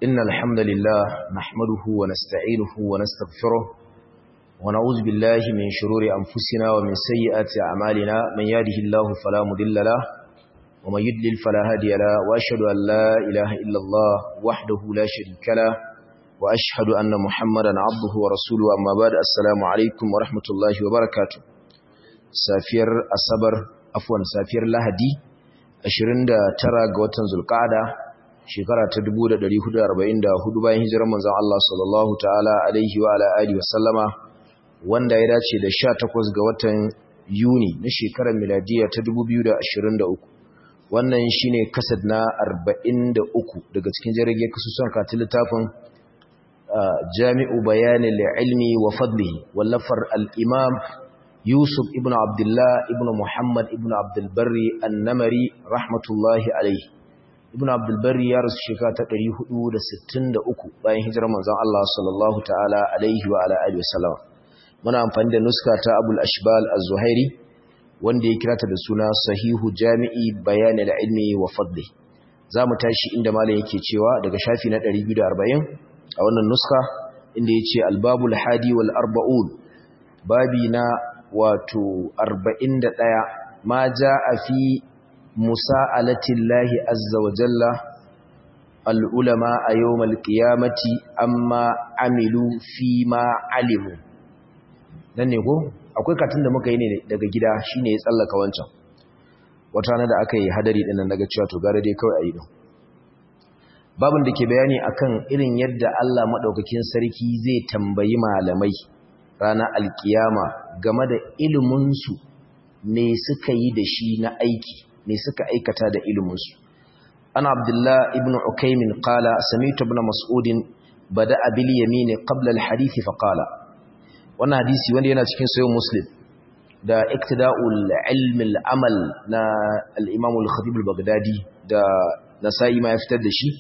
إن الحمد لله نحمده ونستعينه ونستغفره ونعوذ بالله من شرور أنفسنا ومن سيئات أعمالنا من يهده الله فلا مضل له ومن يضلل فلا هادي له وأشهد أن لا إله إلا الله وحده لا شريك له وأشهد أن محمدا عبده ورسوله أما بعد السلام عليكم ورحمة الله وبركاته سافير الصبر عفوا سافير لهدي 29 ga watan Zulqa'ada shekara ta 1444 bayan hijirar manzon Allah sallallahu ta'ala alaihi wa ala alihi wasallama wanda ya dace da 18 ga watan Yuni na shekarar miladiya ta 2023 wannan shine kasad na 43 daga cikin jirage kasusun katin littafin Jami'u Bayanil Ilmi wa Fadlihi wallafar al-Imam Yusuf ibn Abdullah ibn Muhammad ibn Abdul Barri An-Namari rahmatullahi alaihi Ibn Abdul Barri ya rasu shekara ta 463 bayan hijirar manzon Allah sallallahu ta'ala alaihi wa ala alihi wasallam muna amfani da nuska ta Abul Ashbal Az-Zuhairi wanda ya kirata da suna Sahihu Jami'i Bayan al-Ilmi wa Fadli zamu tashi inda malam yake cewa daga shafi na 240 a wannan nuska inda yace Al-Babul Hadi wal Arba'un babi na wato 41 ma jaa fi musa'alatillahi azza wa jalla al'ulama a yau malkiyamati amma amilu fi ma alimu nan ne ko akwai katin da muka yi ne daga gida shi ne ya tsallaka wancan wata na da aka yi hadari ɗinan daga cewa to gara dai kawai a yi ɗin babin da ke bayani akan irin yadda Allah maɗaukakin sarki zai tambayi malamai ranar alkiyama game da iliminsu me suka yi da shi na aiki ne suka aikata da iliminsu ana abdullah ibn ukaimin qala sami'tu ibn mas'udin bada'a bil yamin qabla al hadith fa qala wannan hadisi wanda yana cikin sahih muslim da iktida'ul ilm al amal na al imam al khatib al baghdadi da nasa'i ma ya fitar da shi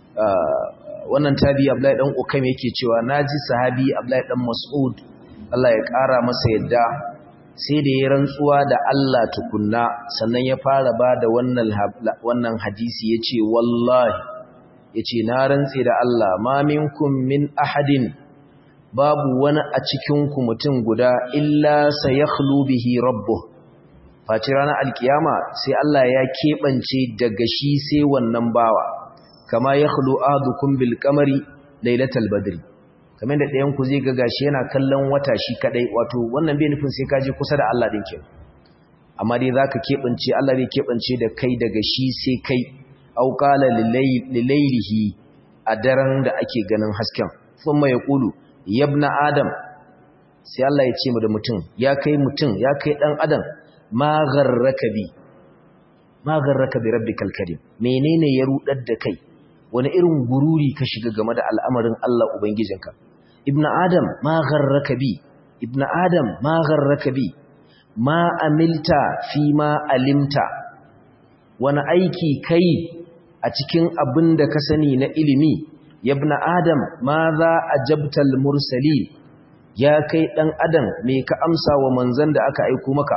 wannan tabi abdullahi dan ukaim yake cewa naji sahabi abdullahi dan mas'ud Allah ya kara masa yadda sai da ya rantsuwa da Allah tukunna sannan ya fara ba da wannan hadisi ya ce wallahi ya ce na rantse da Allah ma minkum min ahadin babu wani a cikinku mutum guda illa sa ya bihi rabbu faci ranar alkiyama sai Allah ya keɓance daga shi sai wannan bawa kama ya khlu ahadukum bil kamari lailatal badri kamar da ɗayan ku zai ga gashi yana kallon wata shi kadai wato wannan bai nufin sai ka je kusa da Allah din kenan amma dai zaka kebance Allah zai kebance da kai daga shi sai kai au qala lilaylihi a daren da ake ganin hasken thumma yaqulu yabna adam sai Allah ya ce mu da mutum ya kai mutum ya kai dan adam ma gharraka bi ma gharraka bi rabbikal karim menene ya rudar da kai wani irin gururi ka shiga game da al'amarin Allah ubangijinka ibn adam ma gharraka bi ibn adam ma gharraka bi ma amilta fi ma alimta wani aiki kai a cikin abin da ka sani na ilimi ibn adam ma za ajabtal mursali ya kai dan adam me ka amsa wa manzon da aka aiko maka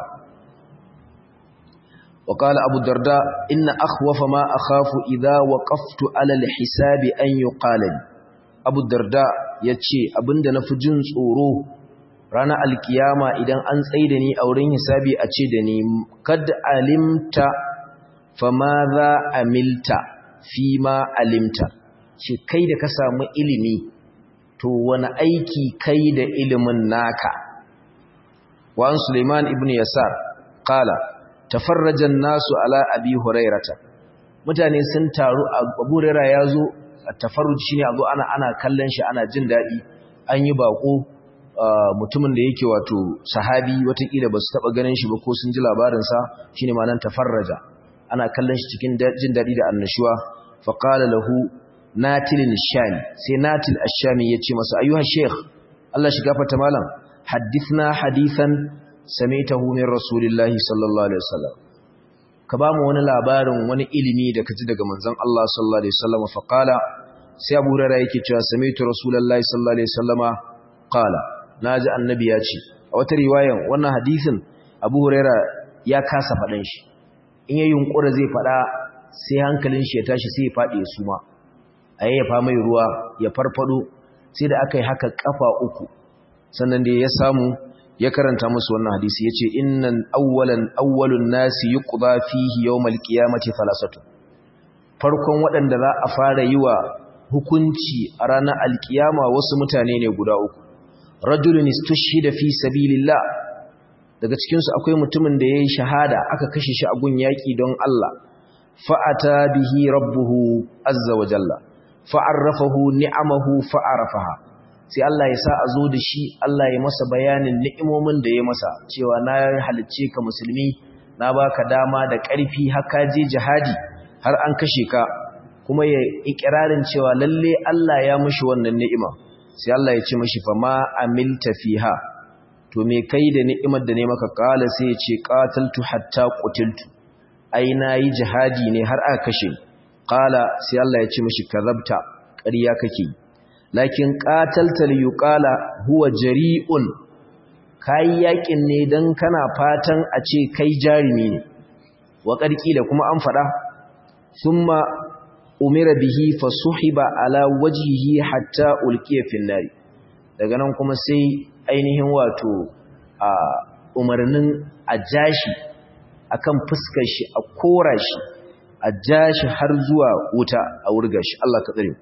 وقال أبو الدرداء إن أخوف ما أخاف إذا وقفت على الحساب أن يقال أبو الدرداء يتشي أبند نفجن صورو رانا الكيامة إذا أنسيدني أو رين حسابي أتشدني قد علمت فماذا عملت فيما علمت shi kai da ka samu ilimi to wani aiki kai da ilimin naka wa an Suleiman ibn Yasar qala tafarrajan nasu ala abi hurairata mutane sun taru abu huraira ya zo tafarruj shine a zo ana ana kallon shi ana jin daɗi an yi bako mutumin da yake wato sahabi watakila ba su taɓa ganin shi ba ko sun ji labarinsa shine ma nan tafarraja ana kallon shi cikin jin daɗi da annashuwa faƙala lahu natilin shami sai natil ashami ya ce masa ayyuha sheikh Allah shi gafarta malam hadithna hadithan samaitahu min rasulillahi sallallahu alaihi wasallam ka ba mu wani labarin wani ilimi da kaji daga manzon Allah sallallahu alaihi wasallam fa qala sai Abu Hurairah yake cewa samaitu rasulullahi sallallahu alaihi wasallama qala naji annabi ya ce a wata riwayan wannan hadisin Abu Hurairah ya kasa fadan shi in ya yunkura zai fada sai hankalin shi ya tashi sai ya fadi ya suma a yayyafa mai ruwa ya farfado sai da aka yi haka kafa uku sannan da ya samu ya karanta musu wannan hadisi ya ce innan awwalan awwalun nasi yuqda fihi yawmal qiyamati thalathatu farkon waɗanda za a fara yi wa hukunci a ranar alkiyama wasu mutane ne guda uku rajulun istushhida fi sabilillah daga cikin su akwai mutumin da yayi shahada aka kashe shi a gun yaki don Allah fa'ata bihi rabbuhu azza wa jalla fa'arrafahu ni'amahu fa'arafaha sai Allah ya sa a zo da shi Allah ya masa bayanin ni'imomin da ya masa cewa na halicce ka musulmi na baka dama da ƙarfi haka je jihadi har an kashe ka kuma ya ikirarin cewa lalle Allah ya mushi wannan ni'ima sai Allah ya ce mishi fa ma amilta fiha to me kai da ni'imar da ne maka kala sai ya ce qataltu hatta qutiltu ai nayi jihadi ne har aka kashe kala sai Allah ya ce mishi kazabta ƙarya kake lakin qatalta li yuqala huwa jari'un kai yakin ne dan kana fatan a ce kai jarimi ne wa da kuma an fada thumma umira bihi fasuhiba ala wajhihi hatta ulqiya fil nar daga nan kuma sai ainihin wato a umarnin a jashi akan fuskar shi a kora shi a jashi har zuwa wuta a wurga shi Allah ka tsare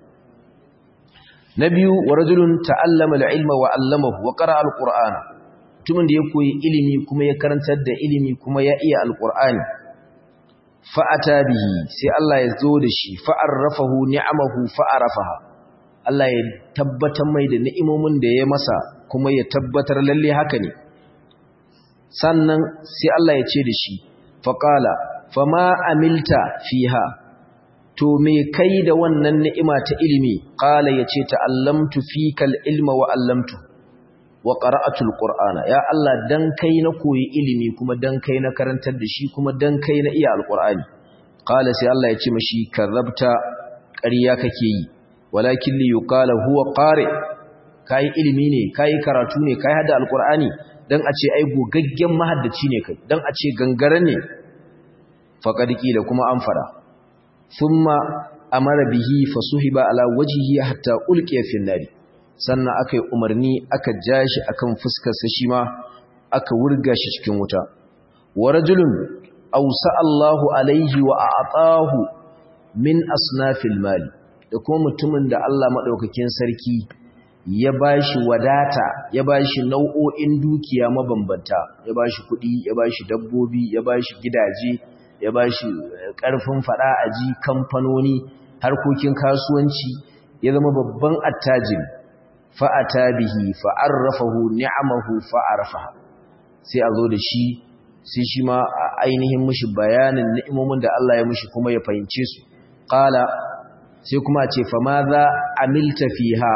na biyu wa rajulun ta'allama al-ilma wa 'allamahu wa qara'a al-qur'ana mutumin da ya koyi ilimi kuma ya karantar da ilimi kuma ya iya al-qur'ani fa'ata bihi sai Allah ya zo da shi fa'arrafahu ni'amahu fa'arafaha Allah ya tabbatar mai da ni'imomin da ya masa kuma ya tabbatar lalle haka ne sannan sai Allah ya ce da shi faqala fama amilta fiha to me kai da wannan ni'ima ta ilimi qala yace ta'allamtu fikal ilma wa 'allamtu wa qara'atul qur'ana ya Allah dan kai na koyi ilimi kuma dan kai na karantar da shi kuma dan kai na iya alqur'ani qala sai Allah ya ce mishi kazabta ƙarya kake yi walakin li yuqala huwa qari kai ilimi ne kai karatu ne kai hada alqur'ani dan a ce ai gogaggen mahaddaci ne kai dan a ce gangare ne faqad qila kuma an fara thumma amara bihi fasuhiba ala wajhihi hatta ulqiya fi nari sannan aka yi umarni aka ja shi akan fuskarsa shi ma aka wurga shi cikin wuta wa rajulun awsa Allahu alaihi wa a'tahu min asnafil mali da kuma mutumin da Allah madaukakin sarki ya bashi wadata ya bashi nau'o'in dukiya mabambanta ya bashi kuɗi ya bashi dabbobi ya bashi gidaje ya bashi ƙarfin fada aji kamfanoni harkokin kasuwanci ya zama babban attajiri fa'ata bihi fa'arrafahu ni'amahu fa'arfaha sai a zo da shi sai shi ma ainihin mushi bayanin ni'imomin da Allah ya mushi kuma ya fahimce su qala sai kuma ce fa ma za amilta fiha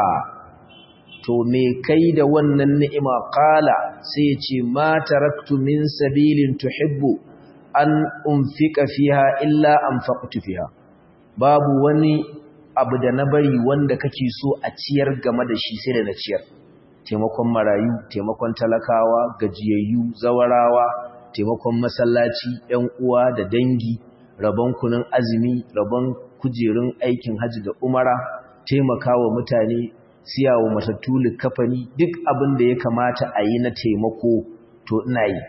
to me kai da wannan ni'ima qala sai ya ce ma taraktu min sabilin tuhibbu an unfika fiha illa anfaqtu fiha babu wani abu da na bari wanda kake so a ciyar game da shi sai da na ciyar taimakon marayu taimakon talakawa gajiyayyu zawarawa taimakon masallaci ɗan uwa da dangi rabon kunun azumi rabon kujerun aikin hajji da umara taimakawa mutane siyawa matattu likafani duk abin da ya kamata a yi na taimako to ina yi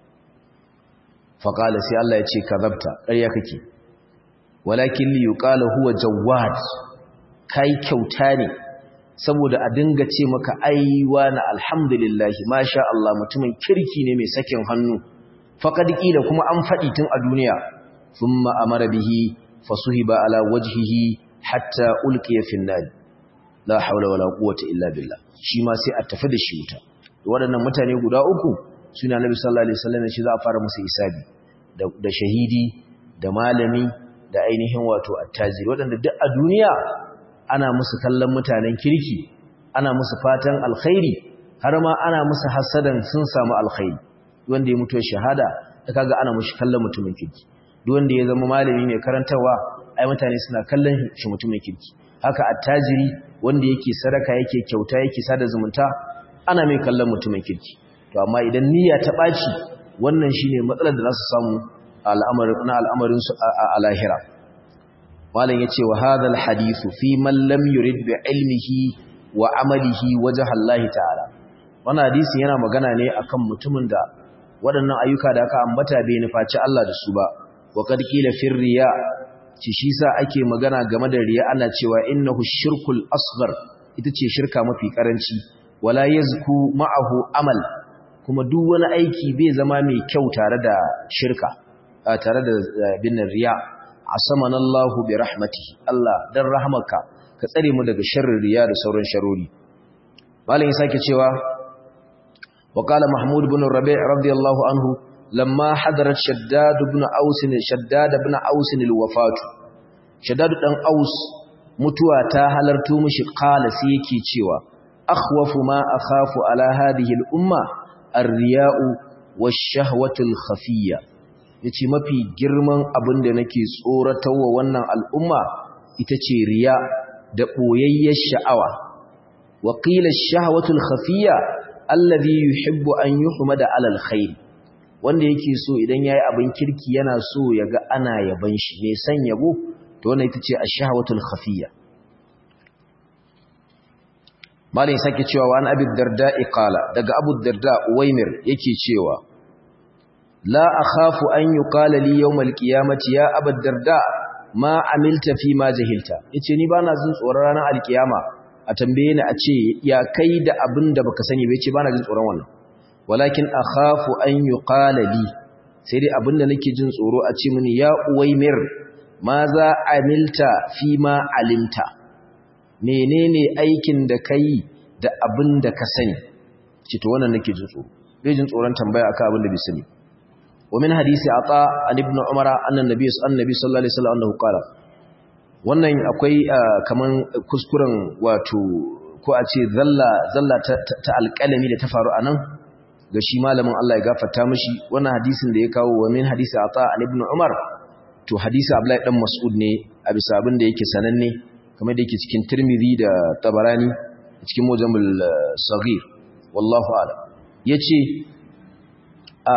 faƙala sai Allah ya ce kazabta ƙarya kake walakin li yuqala huwa jawad kai kyauta ne saboda a dinga ce maka aiwa na alhamdulillah masha Allah mutumin kirki ne mai sakin hannu faqad qila kuma an fadi tun a duniya thumma amara bihi fasuhiba ala wajhihi hatta ulqiya fi an la hawla wala quwwata illa billah shi ma sai a tafi da shi wuta waɗannan mutane guda uku suna nabi sallallahu alaihi wasallam shi za a fara musu isabi da shahidi da malami da ainihin wato attajiri waɗanda duk a duniya ana musu kallon mutanen kirki ana musu fatan alkhairi har ma ana musu hasadan sun samu alkhairi wanda ya mutu shahada da kaga ana mushi kallon mutumin kirki duk wanda ya zama malami mai karantawa ai mutane suna kallon shi mutumin kirki haka attajiri wanda yake sadaka yake kyauta yake sada zumunta ana mai kallon mutumin kirki to amma idan niyya ta ɓaci wannan shine matsalar da za su samu na al'amarin su a lahira malam yace wa hadal hadithu fi man lam yurid bi ilmihi wa amalihi wajha Allah ta'ala wannan hadisi yana magana ne akan mutumin da waɗannan ayyuka da aka ambata bai nufaci Allah da su ba wa qad qila fir riya ci shi sa ake magana game da riya ana cewa innahu shirkul asghar ita ce shirka mafi karanci wala yazku ma'ahu amal kuma duk wani aiki bai zama mai kyau tare da shirka tare da bin riya asamana Allah bi rahmatihi Allah dan rahmarka ka tsare mu daga sharrin riya da sauran sharori malin sake cewa wa qala mahmud ibn rabi' radiyallahu anhu lamma hadarat shaddad ibn aus shaddad ibn aus al-wafat shaddad dan aus mutuwa ta halarto mishi qala sai yake cewa akhwafu ma akhafu ala hadhihi al-umma ar-riya'u wash-shahwatu al-khafiyya yace mafi girman abin da nake tsoratawa wannan al'umma ita ce riya da boyayyar sha'awa wa qila ash-shahwatu al-khafiyya alladhi yuhibbu an yuhmada 'ala al-khair wanda yake so idan yayi abin kirki yana so yaga ana yaban shi me san yabo to wannan ita ce ash-shahwatu al-khafiyya malin sake cewa wa an abi darda qala daga abu darda uwaimir yake cewa la akhafu an yuqala li yawm al-qiyamati ya abu darda ma amilta fi ma jahilta yace ni bana jin tsoron ranar al-qiyama a tambaye ni a ce ya kai da abin da baka sani ba yace bana jin tsoron wannan walakin akhafu an yuqala li sai dai abin da nake jin tsoro a ce mini ya uwaimir ma za amilta fi ma alimta menene aikin da kai da abin da ka sani ci to wannan nake jin tsoro bai jin tsoron tambaya akan abin da bai sani wa min hadisi ata an ibn umara annan nabi annabi sallallahu alaihi wasallam annahu qala wannan akwai kaman kuskuren wato ko a ce zalla zalla ta alƙalami da ta faru anan ga shi malamin Allah ya gafarta mishi wannan hadisin da ya kawo wa min hadisi ata an ibn umar to hadisi abdullahi dan mas'ud ne a bisa abin da yake sananne kamar da yake cikin Tirmidhi da Tabarani cikin Mujamul Saghir wallahu a'lam yace a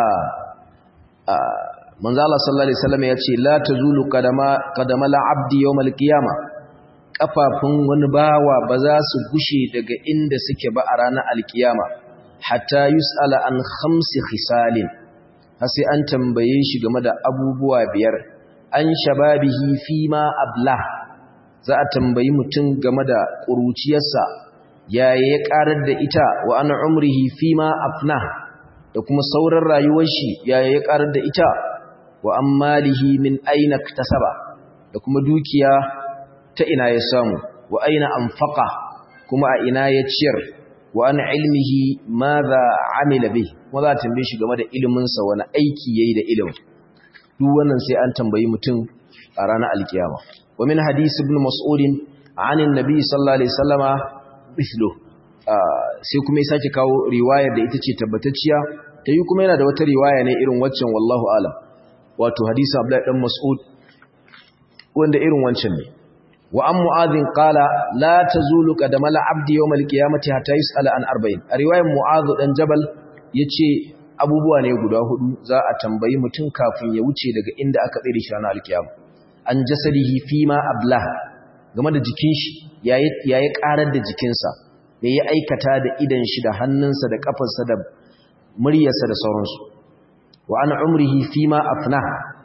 a manzo Allah sallallahu alaihi wasallam yace la tazulu qadama qadama al-abdi yawm al-qiyama kafafun wani bawa ba za su gushe daga inda suke ba a ranar al-qiyama hatta yus'ala an khamsi khisalin har sai an tambaye shi game da abubuwa biyar an shababihi fima ablah za a tambayi mutum game da ƙuruciyarsa yaya ya ƙarar da ita wa ana umrihi fi ma afna da kuma sauran rayuwar shi yaya ya ƙarar da ita wa an malihi min aina tasaba da kuma dukiya ta ina ya samu wa aina anfaqa kuma a ina ya ciyar wa an ilmihi madha amila bih kuma za a tambaye shi game da iliminsa wani aiki yayi da ilimin duk wannan sai an tambayi mutum a ranar alkiyama ومن حديث ابن مسعود عن النبي صلى الله عليه وسلم مثله sai kuma ya sake kawo riwayar da ita ce tabbatacciya ta yi kuma yana da wata riwaya ne irin waccan wallahu alam wato hadisi Abdullahi dan Mas'ud wanda irin wancan ne wa an mu'adhin qala la tazulu qadama al-abdi yawm al-qiyamati hatta yus'ala an arba'in a riwayar mu'adh dan jabal yace abubuwa ne guda hudu za a tambayi mutum kafin ya wuce daga inda aka tsere shi ranar al-qiyama an jasadihi fima ablah game da jikin shi yayi yayi karar da jikinsa me ya aikata da idan shi da hannunsa da kafarsa da muryarsa da sauransu wa an umrihi fima afna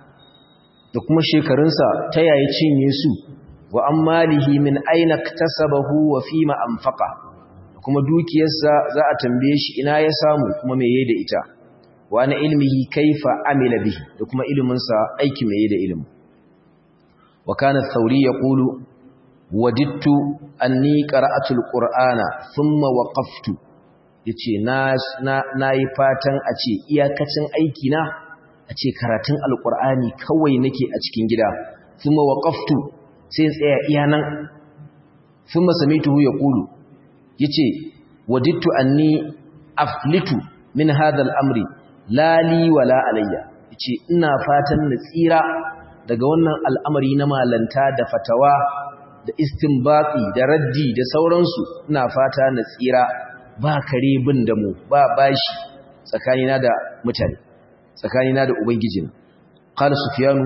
da kuma shekarunsa ta yayi cinye su wa an malihi min aina iktasabahu wa fima anfaqa da kuma dukiyarsa za a tambaye shi ina ya samu kuma me yayi da ita wa an ilmihi kaifa amila bihi da kuma iliminsa aiki me yayi da ilimin وكان الثوري يقول وددت أني قرأت القرآن ثم وقفت yace na na yi fatan a ce iyakacin aiki na a ce karatun alkur'ani kawai nake a cikin gida thumma waqaftu sai tsaya iya nan thumma samituhu yaqulu yace wadittu anni aflitu min hadha al-amri la li wala alayya yace ina fatan na tsira daga wannan al'amari na malanta da fatawa da istinbati da raddi da sauransu ina fata na tsira ba kare bin da mu ba bashi tsakanina da mutane tsakanina da ubangijin qala sufyanu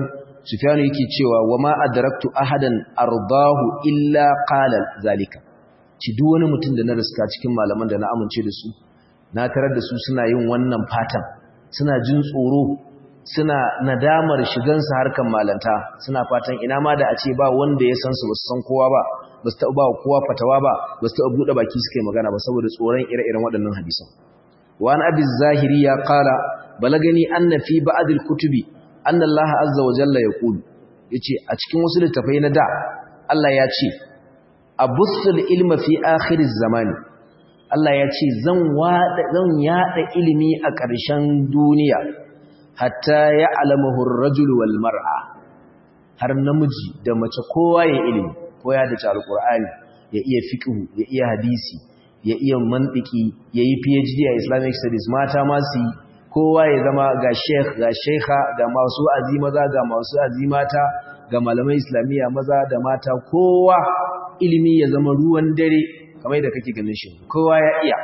sufyan yake cewa wama adraktu ahadan ardahu illa qala zalika ci duk wani mutum da na riska cikin malaman da na amince da su na tarar da su suna yin wannan fatan suna jin tsoro suna nadamar shigansu harkan malanta suna fatan ina ma da a ce ba wanda ya san su ba su san kowa ba ba su taɓa ba kowa fatawa ba ba su taɓa buɗe baki suka yi magana ba saboda tsoron ire-iren waɗannan hadisan wa an abi zahiri ya qala balagani anna fi ba'd al-kutubi anna Allah azza wa jalla yaqulu yace a cikin wasu littafai na da Allah ya ce abussul ilma fi akhir zamani Allah ya ce zan wada zan yada ilimi a ƙarshen duniya hatta ya alamahu ar-rajul wal mar'a har namiji da mace kowa ya ilimi ko ya da alqur'ani ya iya fiqh ya iya hadisi ya iya mantiki ya yi PhD a Islamic studies mata ma su kowa ya zama ga sheikh ga sheikha ga masu azimaza ga masu azimata ga malamai islamiyya maza da mata kowa ilimi ya zama ruwan dare kamar da kake ganin shi kowa ya iya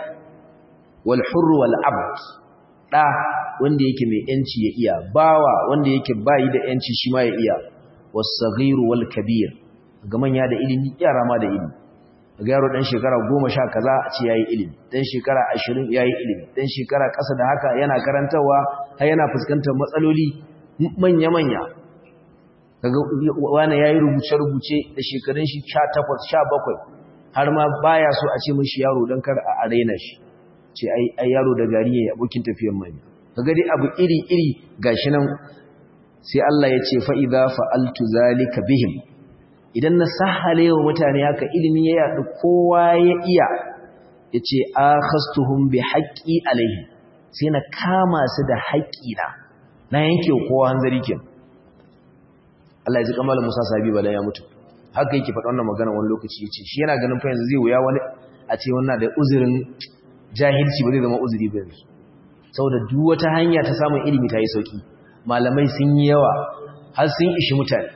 wal hurr wal abd da wanda yake mai yanci ya iya bawa wanda yake bayi da yanci shi ma ya iya was saghir wal kabir ga manya da ilimi yara ma da ilimi ga yaro dan shekara 10 kaza a ce yayi ilimi dan shekara 20 yayi ilimi dan shekara kasa da haka yana karantawa har yana fuskantar matsaloli manya manya kaga wani yayi rubuce rubuce da shekarun shi 18 17 har ma baya so a ce mishi yaro dan kar a arena shi ce ai ai yaro da gari yayi abokin tafiyar manya kaga dai abu iri iri gashi nan sai Allah ya ce fa idza fa'altu zalika bihim idan na sahale wa mutane haka ilimi ya yaɗu kowa ya iya ya ce a khastuhun bi haƙƙi alaihi sai na kama su da haƙƙina na yanke kowa hanzari ke Allah ya ji kamalin Musa Sabi bala ya mutu haka yake faɗa wannan magana wani lokaci ya ce shi yana ganin fa yanzu zai wuya wani a ce wannan da uzurin jahilci ba zai zama uzuri ba yanzu saboda duk wata hanya ta samun ilimi ta yi sauki malamai sun yi yawa har sun ishi mutane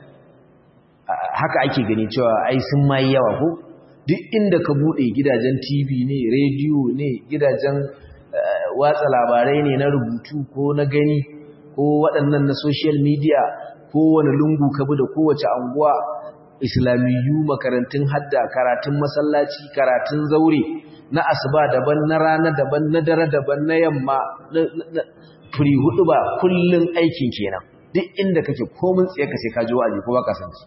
haka ake gani cewa ai sun mai yawa ko duk inda ka bude gidajen TV ne radio ne gidajen watsa labarai ne na rubutu ko na gani ko waɗannan na social media ko wani lungu ka bi da kowace anguwa islamiyu makarantun hadda karatun masallaci karatun zaure na asuba daban na rana daban na dare daban na yamma furi hudu ba kullun aikin kenan duk inda kake komin tsaye ka sai ka ji wa'azi ko ba ka san shi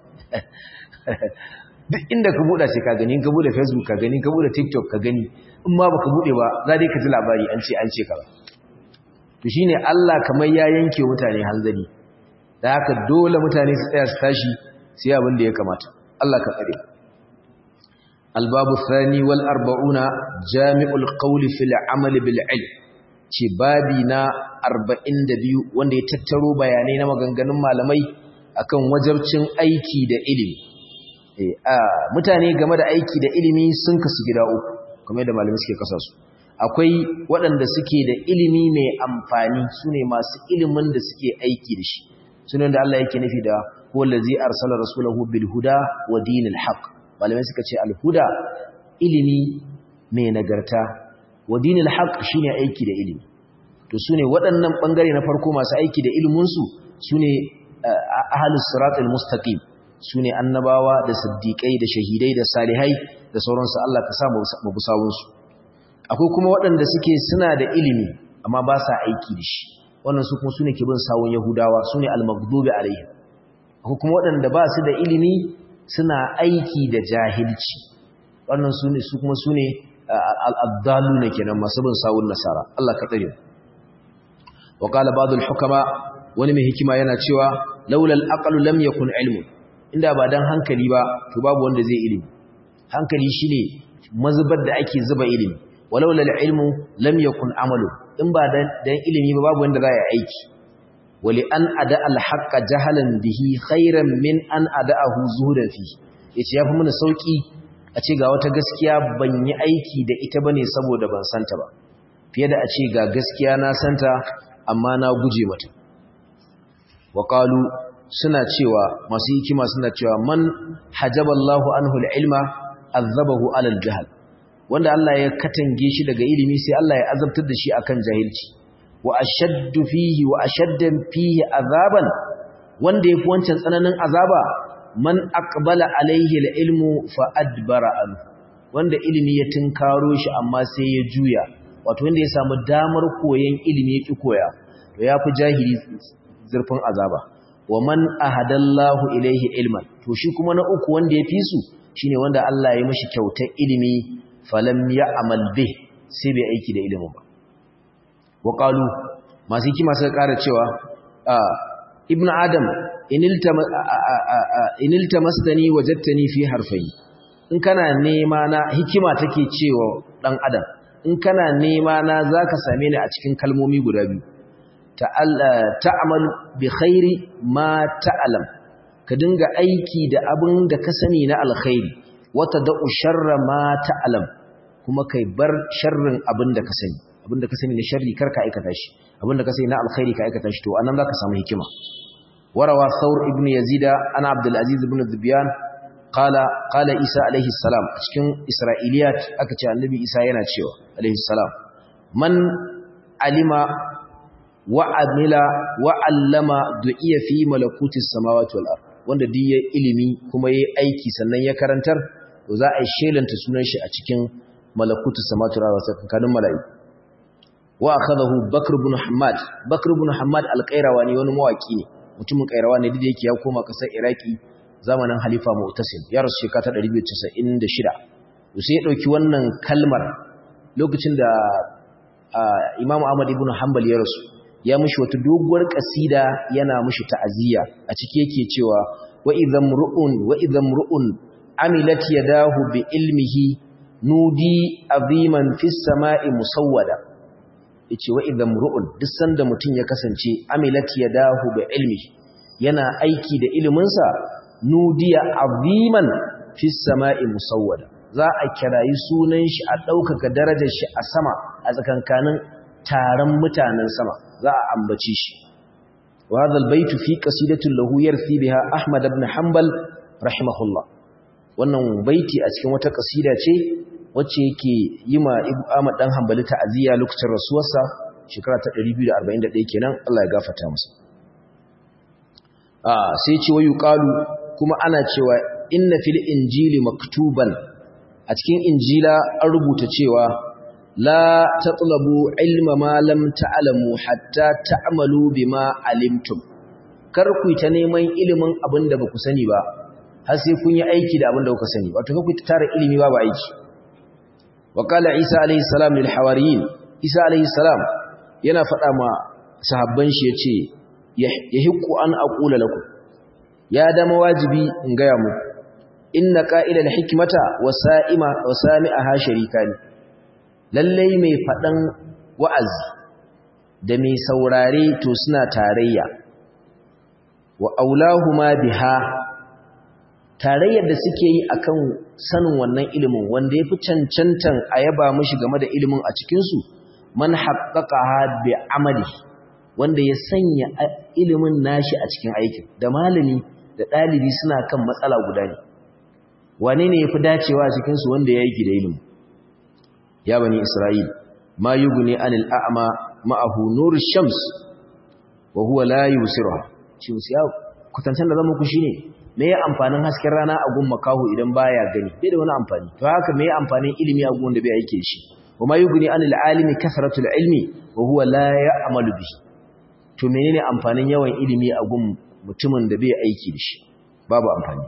duk inda ka buɗa sai ka gani in ka buɗe facebook ka gani ka buɗe tiktok ka gani in ma baka buɗe ba za dai ka ji labari an ce an ce ka ba to shine Allah kamar ya yanke mutane hanzari da haka dole mutane su tsaya su tashi sai abin da ya kamata Allah ka tsare albabu thani wal arba'una jami'ul qawli fil amal bil ilm ce babi na 42 wanda ya tattaro bayanai na maganganun malamai akan wajabcin aiki da ilimi mutane game da aiki da ilimi sun kasu gida uku kamar da malamai suke kasa su akwai waɗanda suke da ilimi mai amfani sune masu ilimin da suke aiki da shi sunan da Allah yake nufi da wallazi arsala rasulahu bil huda wa dinil haqq malamai suka ce al huda ilimi mai nagarta wa dinil haqq shine aiki da ilimi to sune waɗannan bangare na farko masu aiki da ilimin su sune ahalus siratul mustaqim sune annabawa da siddiqai da shahidai da salihai da sauransu Allah ka sa mu busawun su akwai kuma waɗanda suke suna da ilimi amma ba sa aiki da shi wannan su kuma sune ke bin sawun yahudawa sune al-maghdubi alaihim akwai kuma waɗanda ba su da ilimi suna aiki da jahilci wannan sune su kuma sune al-addaluna kenan masu bin sawun nasara Allah ka tsare wa qala ba'd al-hukama wani mai hikima yana cewa laulal aqlu lam yakun ilmun inda ba dan hankali ba to babu wanda zai ilimi hankali shine mazubar da ake zuba ilimi walaulal ilmu lam yakun amalu in ba dan ilimi ba babu wanda zai aiki wali an ada al haqqa jahalan bihi khairan min an ada'ahu zuhudan fi yace yafi mana sauki a ce ga wata gaskiya ban yi aiki da ita bane saboda ban santa ba fiye da a ce ga gaskiya na santa amma na guje mata waƙalu suna cewa masu hikima suna cewa man hajaballahu anhu ilma azabahu alal jahal wanda Allah ya katange shi daga ilimi sai Allah ya azabtar da shi akan jahilci wa ashaddu fihi wa ashaddan fihi azaban wanda yafi wancan tsananin azaba man aqbala alaihi al-ilmu fa adbara an wanda ilimi ya tinkaro shi amma sai ya juya wato wanda ya samu damar koyon ilimi ya ki koya to yafi jahili zurfin azaba wa man ahadallahu ilaihi ilman to shi kuma na uku wanda ya fi su shine wanda Allah ya mishi kyautar ilimi falam ya'mal bih sai bai aiki da ilimin ba wa qalu masu hikima suka ƙara cewa ibnu adam inilta masdani wajadtani fi harfai in kana nema na hikima take cewa dan adam in kana nema na zaka same ni a cikin kalmomi guda biyu ta'amal bi khairi ma ta'lam ka dinga aiki da abin da ka sani na alkhairi wata da'u sharra ma ta'lam kuma kai bar sharrin abin da ka sani abin da ka sani na sharri kar ka aikata shi abin da ka sani na alkhairi ka aikata shi to anan zaka samu hikima warawa thawr ibn yazida ana abdul aziz ibn dhibyan qala qala isa alaihi salam a cikin isra'iliyat aka ce annabi isa yana cewa alaihi salam man alima wa amila wa allama du'iya fi malakutis samawati wal ard wanda duk ya ilimi kuma yayi aiki sannan ya karantar to za a shelanta sunan shi a cikin malakutus samawati wal ard sakankanin mala'iku wa akhadahu bakr ibn hammad bakr ibn hammad al-qayrawani wani mawaki ne mutumin qayrawani da yake ya koma kasar iraki zamanin halifa mu'tasim ya rasu shekara 296 to sai ya dauki wannan kalmar lokacin da Imam Ahmad ibn Hanbal ya rasu ya mushi wata doguwar kasida yana mushi ta'aziyya a ciki yake cewa wa idham ru'un wa idham ru'un amilat yadahu bi ilmihi nudi aziman fis sama'i musawwada yace wa idham ru'un duk sanda mutun ya kasance amilat yadahu bi ilmihi yana aiki da iliminsa nudiya aziman fis sama'i musawwada za a kirayi sunan shi a ɗaukaka darajar shi a sama a tsakankanin taron mutanen sama za a ambace shi wa hadha albayt fi qasidatin lahu yarthi biha ahmad ibn hanbal rahimahullah wannan baiti a cikin wata kasida ce wacce yake yi ma Ahmad dan Hanbali ta'aziyya lokacin rasuwarsa shekara ta 241 kenan Allah ya gafarta masa ah sai ce wayu qalu kuma ana cewa inna fil injili maktuban a cikin injila an rubuta cewa la tatlabu ilma ma lam ta'lamu hatta ta'malu bima alimtum kar ku ta neman ilimin abin da baku sani ba har sai kun yi aiki da abin da kuka sani wato ku ta tara ilimi ba ba aiki wa qala isa alayhi salam lil hawariyin isa alayhi salam yana faɗa ma sahabban shi yace yahiqu an aqula lakum ya dama wajibi in ga ya muku inna qa'ilal hikmata wasa'ima wasami'aha sharikani lallai mai fadan wa'azi da mai saurare to suna tarayya wa aulahuma biha tarayyar da suke yi akan sanin wannan ilimin wanda yafi cancantan ayaba mishi game da ilimin a cikin su man haqqaqaha bi amali wanda ya sanya ilimin nashi a cikin aikin da malami da dalibi suna kan matsala guda ne wane ne ya fi dacewa a cikinsu wanda ya yi da ilimi ya bani isra'il ma yi gune anil a'ama ma'ahu nur shams wa huwa la yusiruha shi musu ya kutancan da zama ku shine me ya amfanin hasken rana a gun makahu idan baya gani bai da wani amfani to haka me ya amfanin ilimi a gun da bai aike shi wa ma yuguni anil alimi kasratul ilmi wa huwa la ya'malu bihi to menene amfanin yawan ilimi a gun mutumin da bai aiki da shi babu amfani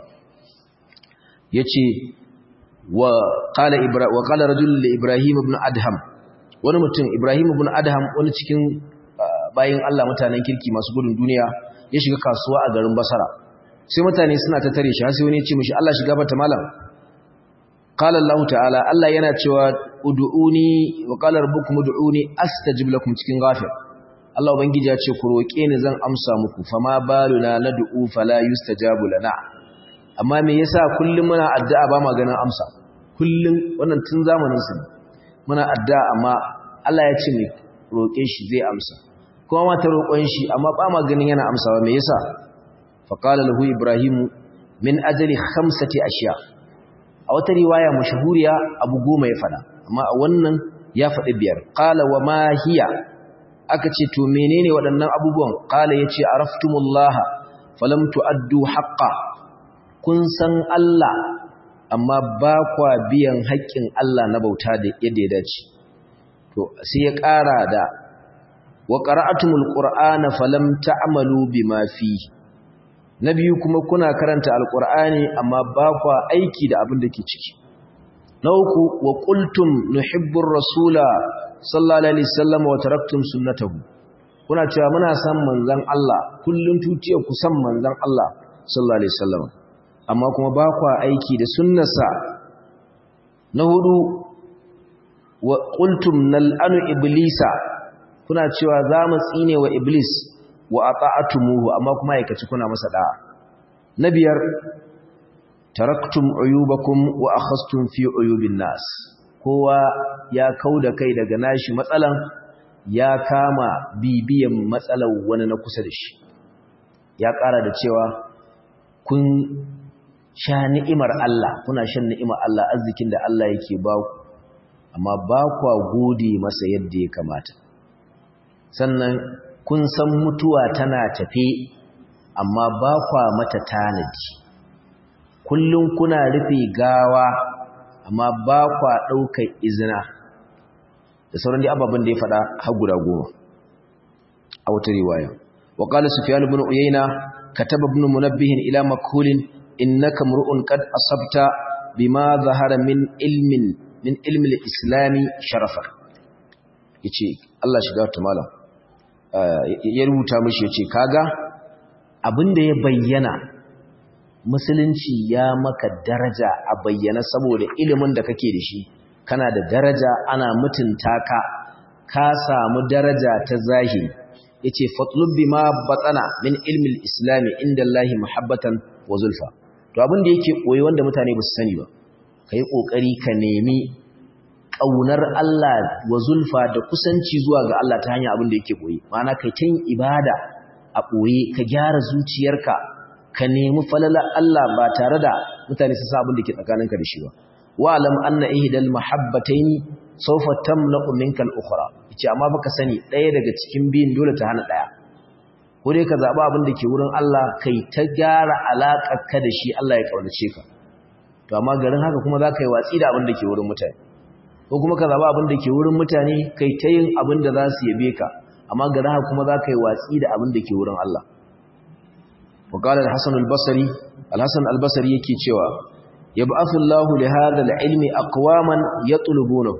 yace wa qala ibra wa qala rajul li ibrahim ibn adham wani mutum ibrahim ibn adham wani cikin bayin Allah mutanen kirki masu gudun duniya ya shiga kasuwa a garin basara sai mutane suna ta tare shi har sai wani ya ce mishi Allah shiga bata malam qala Allah ta'ala Allah yana cewa ud'uni wa qala rabbukum ud'uni astajib lakum cikin ghafir Allah ubangiji ya ce ku roke ni zan amsa muku fama baluna nad'u fala yustajabu lana amma me yasa kullum muna addu'a ba ma ganin amsa kullum wannan tun zamanin su muna addu'a amma Allah ya ce ne roke shi zai amsa kuma ma ta roƙon shi amma ba ma ganin yana amsawa me yasa fa qala lahu ibrahim min ajli khamsati ashiya a wata riwaya mashhuriya abu goma ya fada amma a wannan ya faɗi biyar qala wa ma hiya aka ce to menene waɗannan abubuwan qala yace araftumullaha falam tu'addu haqqa kun san Allah amma ba kwa biyan haƙƙin Allah na bauta da yadda ya dace to sai ya ƙara da wa qara'atumul qur'ana falam ta'malu bima fi na biyu kuma kuna karanta alqur'ani amma ba kwa aiki da abin da ke ciki na uku wa qultum nuhibbur rasula sallallahu alaihi wasallam wa taraktum sunnatahu kuna cewa muna san manzon Allah kullun tutiyar ku san manzon Allah sallallahu alaihi wasallam amma kuma ba kwa aiki da sunnarsa na hudu wa qultum nal'anu iblisa kuna cewa za mu tsine wa iblis wa ata'atumuhu amma kuma aikaci kuna masa da'a na biyar taraktum uyubakum wa akhastum fi uyubin nas kowa ya kauda kai daga nashi matsalan ya kama bibiyan matsalar wani na kusa da shi ya ƙara da cewa kun sha ni'imar Allah kuna shan ni'imar Allah arzikin da Allah yake ba ku amma ba kwa gode masa yadda ya kamata sannan kun san mutuwa tana tafe amma ba kwa mata tanadi kullum kuna rufe gawa amma ba kwa ɗaukar izina da sauran dai ababen da ya faɗa har guda goma a wata riwaya wa qala sufyan ibn uyayna kataba ibn munabbih ila makhulin innaka mar'un qad asabta bima zahara min ilmin min ilmi al-islam sharafa yace Allah shiga ta malam ya rubuta mishi yace kaga abinda ya bayyana musulunci ya maka daraja a bayyana saboda ilimin da kake da shi kana da daraja ana mutunta ka ka samu daraja ta zahiri yace fatlub bima batana min ilmi al-islam inda Allah muhabbatan wa zulfa to abin da yake koyi wanda mutane ba su sani ba kai kokari ka nemi kaunar Allah wa zulfa da kusanci zuwa ga Allah ta hanyar abin da yake koyi ma'ana kai kin ibada a koyi ka gyara zuciyarka ka nemi falala Allah ba tare da mutane su sa abin da ke tsakaninka da shi ba wa'lam anna ihdal mahabbataini sawfa tamlaqu minka al-ukhra yace amma baka sani ɗaya daga cikin biyun dole ta hana ɗaya ko dai ka zaba abin da ke wurin Allah kai ta gyara alaƙar ka da shi Allah ya kaunace ka to amma garin haka kuma zaka yi watsi da abin da ke wurin mutane ko kuma ka zaba abin da ke wurin mutane kai ta yin abin da za su yabe ka amma garin haka kuma zaka yi watsi da abin da ke wurin Allah وقال الحسن البصري الحسن البصري yake cewa yab'athu Allahu li hadha al-ilmi aqwaman yatlubuna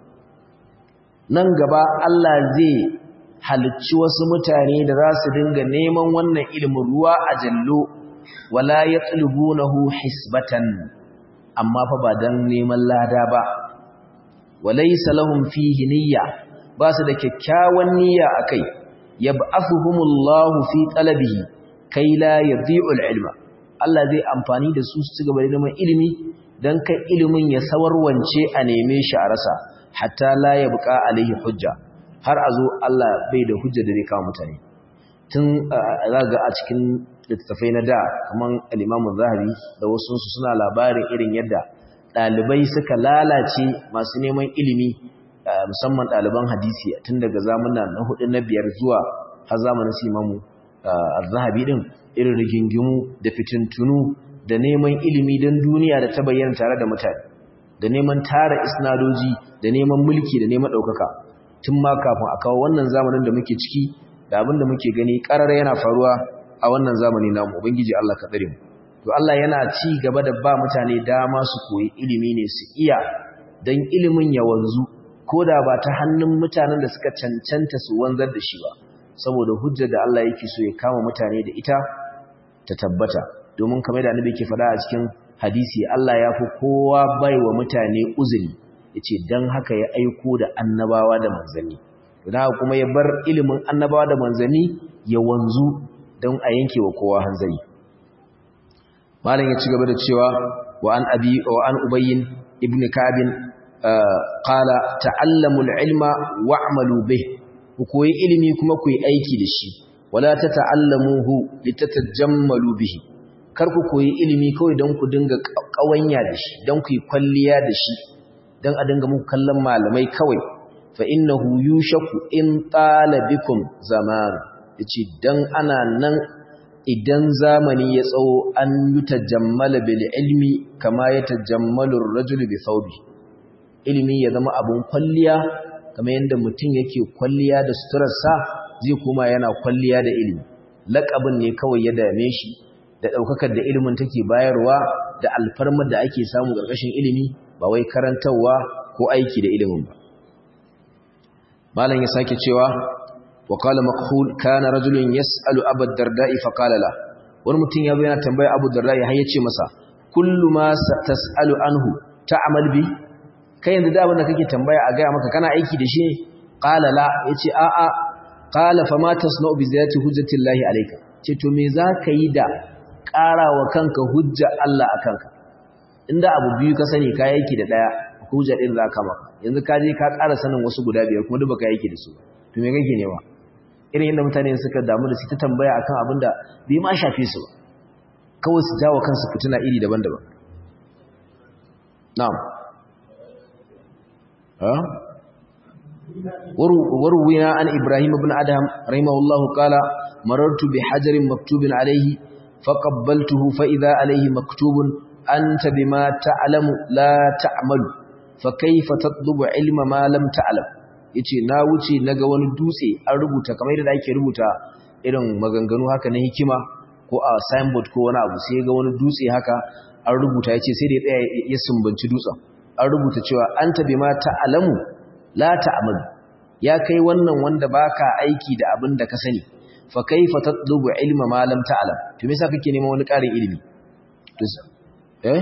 nan gaba Allah zai halicci wasu mutane da za su dinga neman wannan ilimin ruwa a jallo wala yatlubunahu hisbatan amma fa ba dan neman lada ba walaysa lahum fihi niyya ba su da kyakkyawan niyya akai yab'athuhumullahu fi talabihi kai la yadhi'ul ilma Allah zai amfani da su su gaba da neman ilimi dan kai ilimin ya sawarwance a neme shi a rasa hatta la yabqa alaihi hujja har a zo Allah bai da hujja da zai kawo mutane tun zaga a cikin littattafai na da kaman al-Imam Zahabi da wasu su suna labarin irin yadda dalibai suka lalace masu neman ilimi musamman ɗaliban hadisi tun daga zamanin na hudu na biyar zuwa har zamanin su imamu zahabi din irin rigingimu da fitintunu da neman ilimi don duniya da ta bayyana tare da mutane da neman tara isnadoji da neman mulki da neman ɗaukaka tun ma kafin a kawo wannan zamanin da muke ciki da abin da muke gani ƙarar yana faruwa a wannan zamani namu ubangiji Allah ka tsare mu to Allah yana ci gaba da ba mutane dama su koyi ilimi ne su iya don ilimin ya wanzu ko da ba ta hannun mutanen da suka cancanta su wanzar da shi ba saboda hujjar da Allah yake so ya kama mutane da ita ta tabbata domin kamar da annabi yake faɗa a cikin hadisi Allah ya fi kowa bai wa mutane uzuri yace dan haka ya aiko da annabawa da manzanni don haka kuma ya bar ilimin annabawa da manzanni ya wanzu don a yanke wa kowa hanzari malam ya ci gaba da cewa wa an abi wa an ubayyin ibn kabin qala ta'allamul ilma wa'malu bih ku koyi ilimi kuma ku yi aiki da shi wala tata'allamuhu litatajammalu bihi kar ku koyi ilimi kawai don ku dinga kawanya da shi don ku yi kwalliya da shi don a dinga muku kallon malamai kawai fa innahu yushaku in tala bikum zaman yace dan ana nan idan zamani ya tsawo an yutajammala bil ilmi kama yatajammalu ar-rajulu bi thawbi ilimi ya zama abun kwalliya kamar yadda mutum yake kwalliya da suturarsa zai kuma yana kwalliya da ilimi laƙabin ne kawai ya dame shi da ɗaukakar da ilimin take bayarwa da alfarmar da ake samu ƙarƙashin ilimi ba wai karantarwa ko aiki da ilimin ba malam ya sake cewa wa qala makhul kana rajulun yas'alu abu darda'i fa qala la wani mutum ya zo yana tambaya abu darda'i har ya ce masa kullu ma tas'alu anhu ta'mal bi kai yanzu da abin da kake tambaya a gaya maka kana aiki da shi qala la yace a a qala fa ma tasna'u bi ziyati hujjatillahi alayka ce to me zaka yi da ƙarawa kanka hujja Allah akanka inda abu biyu ka sani ka aiki da daya hujja din zaka maka yanzu ka je ka ƙara sanin wasu guda biyar kuma duk baka aiki da su to me kake nema irin yadda mutane suka damu da su ta tambaya akan abin da bai ma shafe su ba kawai su jawo kansu fituna iri daban-daban na'am وروينا عن إبراهيم بن أدهم رحمه الله قال مررت بحجر مكتوب عليه فقبلته فإذا عليه مكتوب أنت بما تعلم لا تعمل فكيف تطلب علم ما لم تعلم yace na wuce naga wani dutse an rubuta kamar yadda ake rubuta irin maganganu haka na hikima ko a signboard ko wani abu sai ga wani dutse haka an rubuta yace sai da ya tsaya ya sumbanci dutsen an rubuta cewa anta bima ta'lamu la ta'mal ya kai wannan wanda baka aiki da abin da ka sani fa kaifa tatlubu ilma ma lam ta'lam to me yasa kake neman wani ƙarin ilimi to eh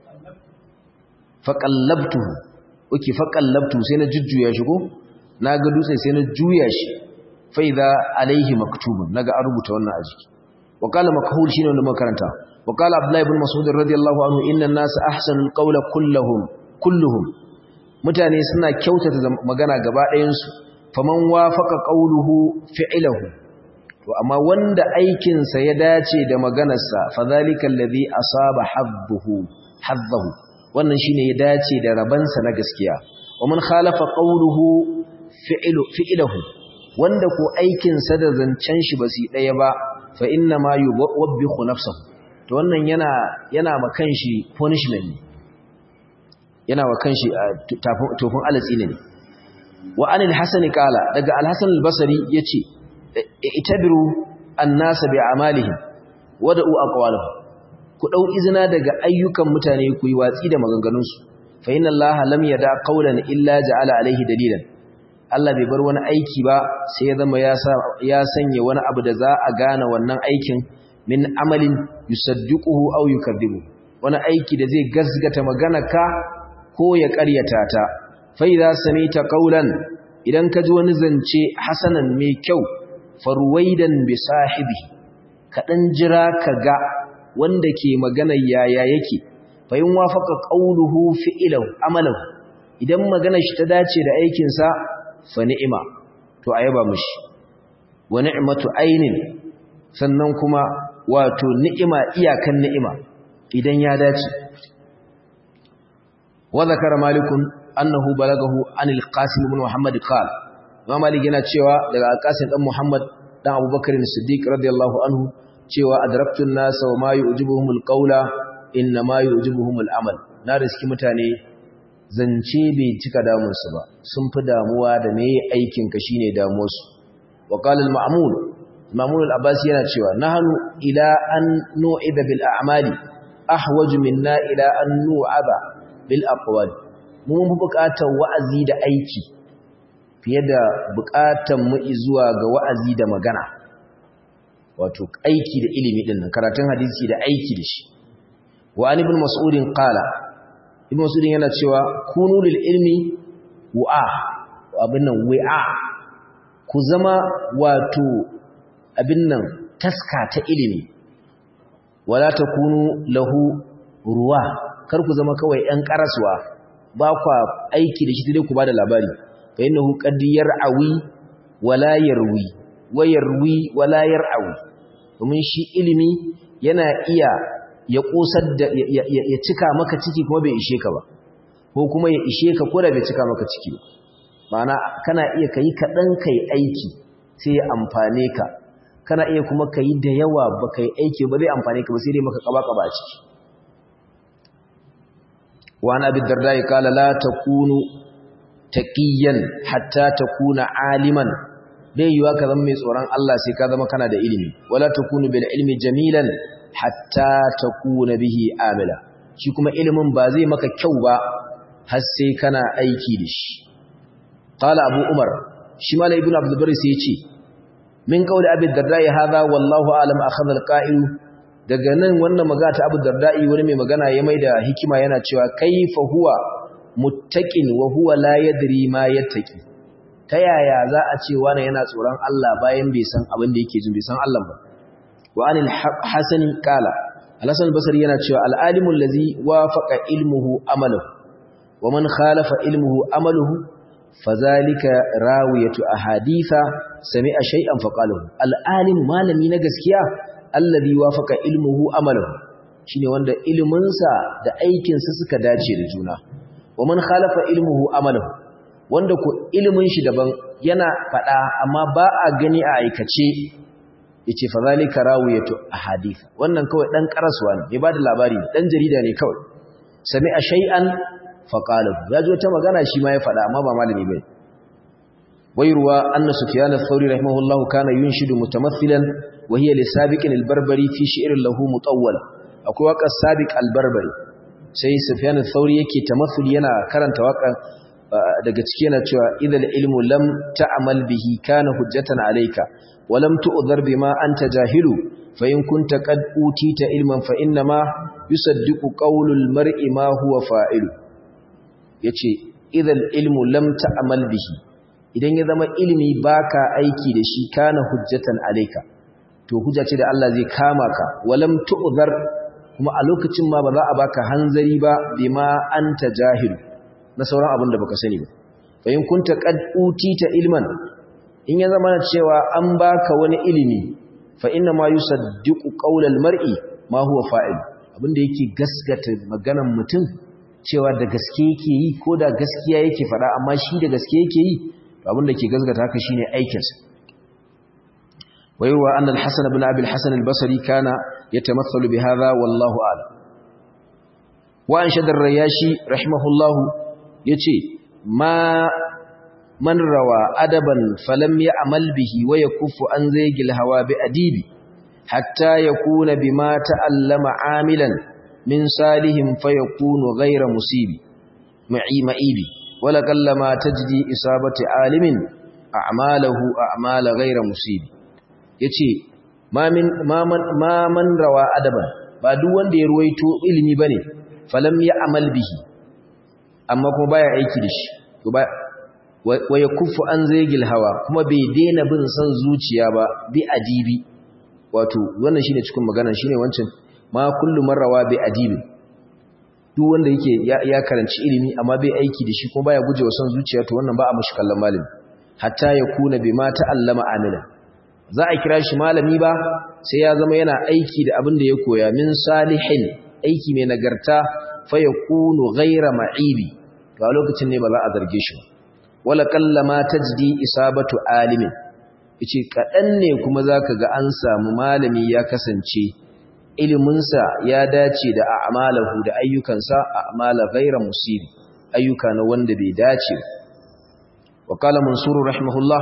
fa qallabtuhu uki fa qallabtu sai na jujjuya shi ko naga dutse sai na juya shi fa idza alaihi maktubun naga an rubuta wannan a jiki wa qala makhul shine wanda muka karanta wa qala abdullah ibn mas'ud radiyallahu anhu inna an-nas ahsanul qawla kulluhum kulluhum mutane suna kyautata magana gaba ɗayansu faman wafaka qauluhu fi'luhu to amma wanda aikin sa ya dace da maganarsa fadhalika alladhi asaba hadduhu haddahu wannan shine ya dace da rabansa na gaskiya waman khalafa qauluhu fi'lu fi'luhu wanda ko aikin sa da zancen shi basu daya ba fa inna ma yuwabbihu nafsuhu to wannan yana yana makan shi punishment ne yana wa kanshi tofin alatsi ne wa anil hasan kala daga al-hasan al-basri yace itabiru an-nas bi a'malihim wada'u aqwalahum ku dau izina daga ayyukan mutane ku yi watsi da maganganun su fa inna allaha lam yada qawlan illa ja'ala alayhi dalilan Allah bai bar wani aiki ba sai ya zama ya sanya wani abu da za a gane wannan aikin min amalin yusaddiquhu aw yukadibu wani aiki da zai gazgata maganarka ko ya ƙaryata ta fai za sami ta ƙaunan idan ka ji wani zance hasanan mai kyau farwaidan bi sahibi kaɗan jira ka ga wanda ke maganar yaya yake fahim wafaka ƙauluhu fi'ilau amalau idan maganar shi ta dace da aikinsa fa ni'ima to a yaba mushi wa ni'matu ainin sannan kuma wato ni'ima iyakan ni'ima idan ya dace وذكر مالك أنه بلغه عن القاسم بن محمد قال ما مالك yana cewa daga alqasim dan Muhammad dan Abubakar as-Siddiq radiyallahu anhu cewa adraktu an-nasa wa ma yu'jibuhum al-qawla inna ma yu'jibuhum al-amal na riski mutane zance bai cika damun su ba sun fi damuwa da me aikin ka shine damuwar su wa qala al-ma'mun ma'mun al-abbasi yana cewa nahnu ila an nu'ida bil a'mali ahwaju minna ila an nu'aba bil aqwal mun fi buƙatar wa'azi da aiki fiye da buƙatar mu zuwa ga wa'azi da magana wato aiki da ilimi din nan karatun hadisi da aiki da shi wa an ibn mas'udin qala ibn mas'udin yana cewa kunu lil ilmi wa'a abin nan wa'a ku zama wato abin nan taska ta ilimi wala takunu lahu ruwa kar ku zama kawai ‘yan ƙaraswa ba kwa aiki da shi dai ku ba da labari fa yi nahu ƙaddiyar awi wala yarwi wa yarwi wala yar'awi domin shi ilimi yana iya ya ƙosar da ya cika maka ciki kuma bai ishe ka ba ko kuma ya ishe ka ko da bai cika maka ciki ba ma'ana kana iya ka yi kaɗan ka yi aiki sai ya amfane ka kana iya kuma ka yi da yawa ba ka yi aiki ba zai amfani ka ba sai dai maka kaba-kaba a ciki wani abin darda ya kala la ta kunu taƙiyan hatta ta kuna aliman bai yiwa ka zama mai tsoron Allah sai ka zama kana da ilimi wala ta kunu bil ilmi jamilan hatta ta kuna bihi amila shi kuma ilimin ba zai maka kyau ba har sai kana aiki da shi qala abu umar shi mala ibnu abdul bari sai ya ce min qawli abi darda'i hadha wallahu a'lam akhadha al-qa'il daga nan wannan magana ta abu darda'i wani mai magana ya maida hikima yana cewa kaifa huwa muttaqin wa huwa la yadri ma yattaqi ta yaya za a ce wani yana tsoron Allah bayan bai san abin da yake jin bai san Allah ba wa anil hasan qala al-hasan basri yana cewa al-alimu allazi wafaqa ilmuhu amaluhu wa man khalafa ilmuhu amaluhu fazalika rawiyatu ahaditha sami'a shay'an faqalahu al-alim malami na gaskiya alladhi wafaqa ilmuhu amaluhu shine wanda iliminsa da aikinsa suka dace da juna wa man khalafa ilmuhu amaluhu wanda ko ilimin shi daban yana fada amma ba a gani a aikace yace fazalika rawiyatu ahadith wannan kawai dan karaswa ne bai bada labari dan jarida ne kawai sami'a shay'an faqalahu yaji wata magana shi ma ya fada amma ba malami bane ويروى أن سفيان الثوري رحمه الله كان ينشد متمثلا وهي لسابق البربري في شعر له مطول أكو وقع السابق البربري سي سفيان الثوري يكي تمثل ينا كرن توقع daga ciki yana cewa idal ilmu lam ta'mal bihi kana hujjatan alayka wa lam tu'dhar bima anta jahilu fa in kunta qad utita ilman fa inna ma yusaddiqu qawlul mar'i ma huwa fa'ilu yace idal ilmu lam ta'mal bihi idan ya zama ilimi baka aiki da shi kana hujjatan alayka to hujja ce da Allah zai kama ka walam tu'zar kuma a lokacin ma ba za a baka hanzari ba bima anta jahil na sauran abin da baka sani ba fa in kunta qad utita ilman in ya zama cewa an baka wani ilimi fa inna ma yusaddiqu qawlal mar'i ma huwa fa'il abinda yake gaskata maganar mutum cewa da gaske yake yi ko da gaskiya yake faɗa amma shi da gaske yake yi abinda ke gazgata haka shine aikinsa wayarwa annal hasan ibn abi al-hasan al-basri kana yatamathalu bi hadha wallahu a'lam wa an shadar rayashi rahimahullahu yace ma man rawa adaban falam ya'mal bihi wa yakuffu an zaygil hawa bi adibi hatta yakuna bima ta'allama amilan min salihim fayakunu ghayra musibi ma'i ma'ibi ولقلما تجدي إصابة عالم أعماله أعمال غير مصيب yace ma min ma man rawa adaban ba duk wanda ya ruwaito ilimi bane falam ya amal bihi amma kuma baya aiki da shi to ba wa yakuffu an zaygil hawa kuma bai daina bin san zuciya ba bi adibi wato wannan shine cikin magana shine wancan ma kullu marrawa bi adibi duk wanda yake ya karanci ilimi amma bai aiki da shi kuma baya gujewa son zuciya to wannan ba a mushi kallon malami hatta ya kuna bima ta'allama amila za a kira shi malami ba sai ya zama yana aiki da abin da ya koya min salihin aiki mai nagarta fa yakunu ghayra ma'ibi to a lokacin ne ba za a zarge shi wala kallama tajdi isabatu alimin yace kadan ne kuma zaka ga an samu malami ya kasance iliminsa ya dace da a'malahu da ayyukansa a'mala ghayra musibi ayyuka na wanda bai dace wa qala mansur rahimahullah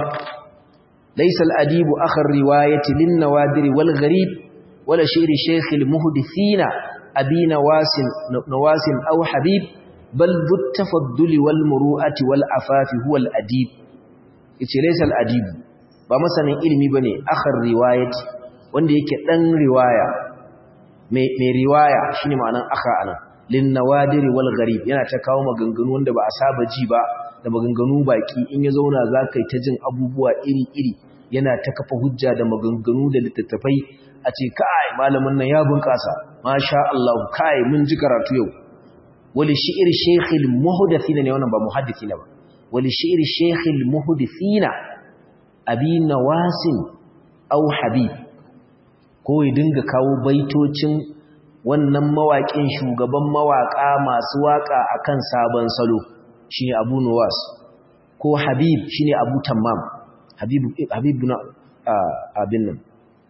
laysa al-adibu akhar riwayati lin nawadir wal gharib wala shi'r shaykh al-muhdithina abi nawasim nawasim aw habib bal dhu tafaddul wal muru'ati wal afafi huwa al-adib yace laysa al-adibu ba masanin ilimi bane akhar riwayati wanda yake dan riwaya mai riwaya shine ma'anan aka anan lin nawadiri wal gharib yana ta kawo maganganu wanda ba a saba ji ba da maganganu baki in ya zauna zakai ta jin abubuwa iri-iri yana ta kafa hujja da maganganu da littattafai a ce kai malamin nan ya bunƙasa masha Allah kai mun ji karatu yau wali shi'ir shaykhil muhdathina ne wannan ba muhaddithina ba wali shi'ir shaykhil muhdathina abi nawasin aw habib ko ya dinga kawo baitocin wannan mawaƙin shugaban mawaƙa masu waƙa akan sabon salo shine Abu Nuwas ko Habib shine Abu Tammam Habib Habib na abin nan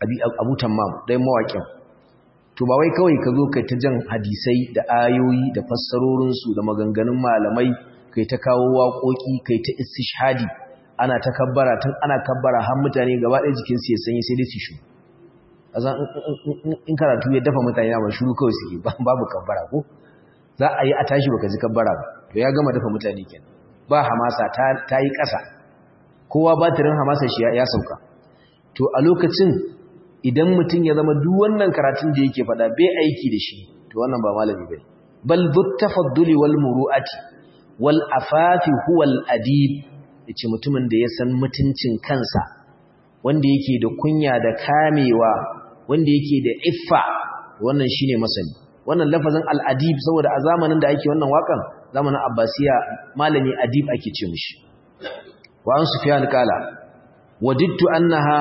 abu tammam dai mawaƙin to ba wai kawai ka zo kai ta jan hadisai da ayoyi da fassarorinsu da maganganun malamai kai ta kawo waƙoƙi kai ta istishhadi ana ta kabbara tun ana kabbara har mutane gaba ɗaya jikinsu ya sanyi sai dai su shu azan in karatu ya dafa mutane na shuru kawai suke babu kabbara ko za a yi a tashi baka ji kabbara ba to ya gama dafa mutane kenan ba hamasa ta yi ƙasa kowa batirin hamasa shi ya sauka to a lokacin idan mutum ya zama duk wannan karatun da yake fada bai aiki da shi to wannan ba malami bane bal dut tafadduli wal muru'ati wal afafi huwa al adib yace mutumin da ya san mutuncin kansa wanda yake da kunya da kamewa wanda yake da iffa wannan shine masani wannan lafazin al adib saboda a zamanin da ake wannan wakan zamanin abbasiya malami adib ake ce mishi wa an sufyan kala wadittu annaha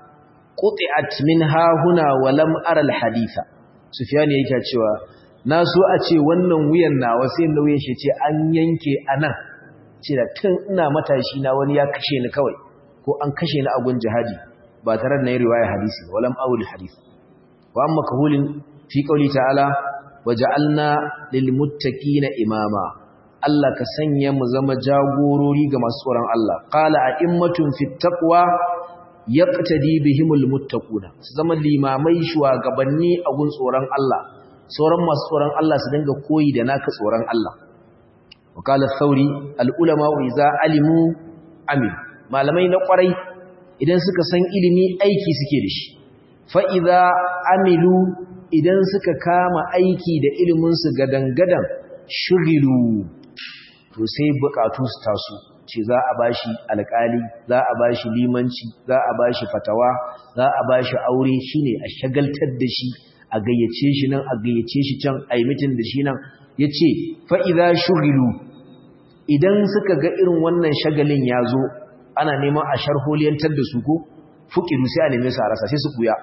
quti'at min ha huna wa lam ara al haditha sufyan yake cewa na so a ce wannan wuyan nawa sai nauyin shi ce an yanke anan ce da tun ina matashi na wani ya kashe ni kawai ko an kashe ni a gun jihadi ba tare da nayi riwaya hadisi wa lam awul hadith wa amma kahulin fi qawli ta'ala waja'alna lil muttaqina imama Allah ka sanya mu zama jagorori ga masu tsoron Allah qala a'immatun fit taqwa yaqtadi bihimul muttaquna su zama limamai shugabanni a gun tsoron Allah sauran masu tsoron Allah su dinga koyi da naka tsoron Allah وقال الثوري العلماء اذا علموا عمل malamai na kwarai idan suka san ilimi aiki suke da shi fa idza amilu idan suka kama aiki da ilimin su gadangadan shugilu to sai bukatu su taso ce za a bashi alƙali za a bashi limanci za a bashi fatawa za a bashi aure shine a shagaltar da shi a gayyace shi nan a gayyace shi can a yi mitin da shi nan yace fa idza shugilu idan suka ga irin wannan shagalin ya zo ana neman a sharholiyantar da su ko fuƙidu sai a neme su a rasa sai su ɓuya